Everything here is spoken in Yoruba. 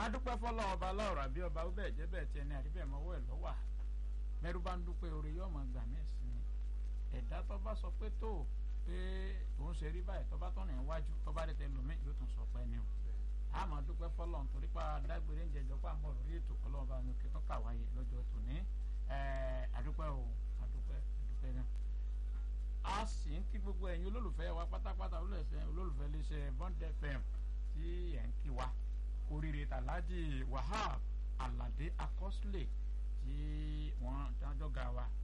adúpẹ́ fọlọ́ ọba aláwòrán bí ọba ó bẹ́ẹ̀ jẹ́ bẹ́ẹ̀ tiẹ̀ ní àríbẹ̀ mọ́wọ́ ẹ̀ lọ́wà mẹ́rú bá ń dúpẹ́ orí yóò máa gbà mí sí ni ẹ̀dá tó bá sọ pé tó pé òun ṣe rí báyìí tó bá tọ̀nà iwájú tó bá dé tẹ lómi yóò tún sọ pé ni o a máa dúpẹ́ fọlọ́ nítorí pa dágbére ń jẹjọ pa àmọ́ lórí ètò ọlọ́run bá mi kí tó kà wáyé lọ́jọ́ tòní adúpẹ́ o adúpẹ́ adúpẹ́ náà a sì ń kí gbogbo ẹ̀yin olólùfẹ́ wa pátápátá olólùfẹ́ iléeṣẹ́ Bond FM tí ẹ̀ ń kí wa oríire tàlájì Wahab Aládé Akọ́sílẹ̀ tí wọ́n dájọ́ ga wa